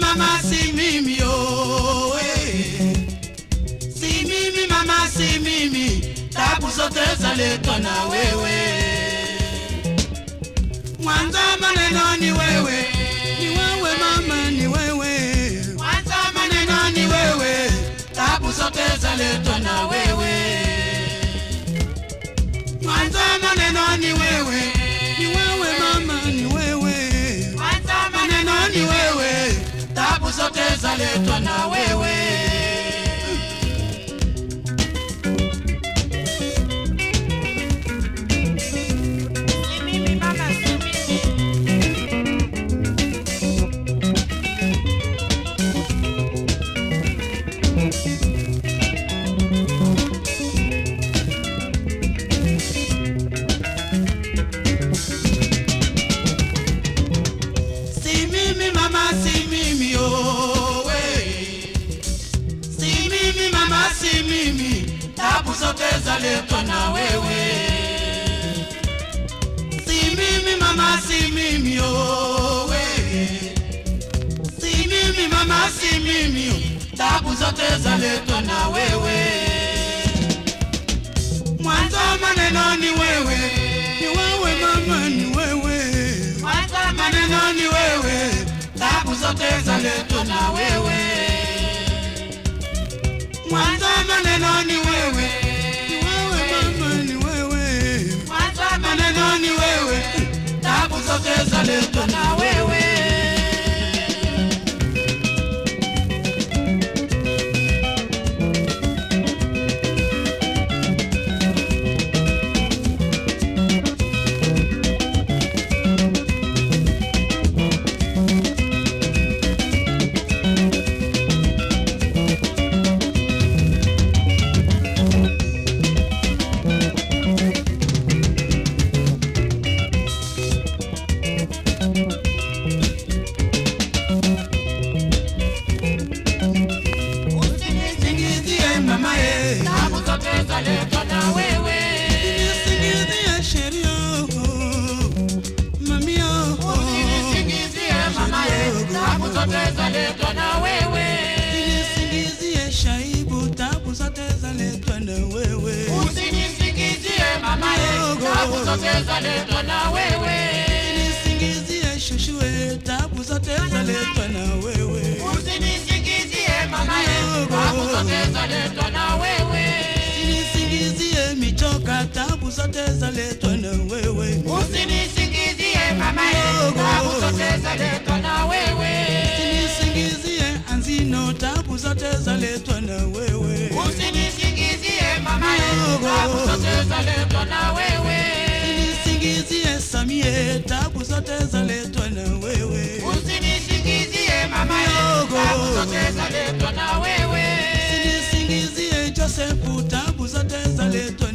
mama, si mimi oh, eh. Si mimi mama, si mimi, tabu zote zaletwa na wewe. Mwanzo maneno ni wewe, ni wewe mama, ni wewe. Mwanzo maneno ni wewe, tabu zote zaletwa na wewe. Mwanzo maneno ni wewe, ni wewe mama, ni wewe. Mwanzo maneno ni wewe, tabu zote zaletwa na wewe. Si mimi mama, si mimi. Si mimi mama, si mimi oh, we. Si mimi mama, si mimi, tabu zote zaletwa na wewe. Si mimi mama, si mimi oh, we. Si mimi mama, si mimi, tabu zote zaletwa na wewe. Mwanzo maneno ni wewe, ni wewe mama, ni wewe. Mwanzo maneno ni wewe, tabu zote zaletwa na wewe. Mwanzo maneno ni wewe, ni wewe mama, ni wewe. Mwanzo maneno ni wewe, tabu zote zaletwa na wewe. Usinisingizie mama ye, Tabu zote zaletwa na wewe. usinisingizie sheria mami oh. Usinisingizie mama ye. Tabu zote zaletwa na wewe. Usinisingizie shaibu, tabu zote zaletwa na wewe. Usinisingizie mama ye. Tabu zote zaletwa na wewe. Usinisingizie shushue, tabu zote zaletwa na wewe. Usinisingizie mama ye. Tabu zote zaletwa na wewe. Usinisingizie michoka, tabu zote zaletwa na wewe. Usinisingizie mama ye. Tabu zote zaletwa na wewe. Usinisingizie anzino, tabu zote zaletwa na wewe. Usinisingizie mama ye. Tabu zote zaletwa na wewe. Usinisingizie samie, tabu zote zaletwa na wewe. Usinisingizie mama ye. Tabu zote zaletwa na wewe. Usinisingizie Josefu, tabu zote zaletwa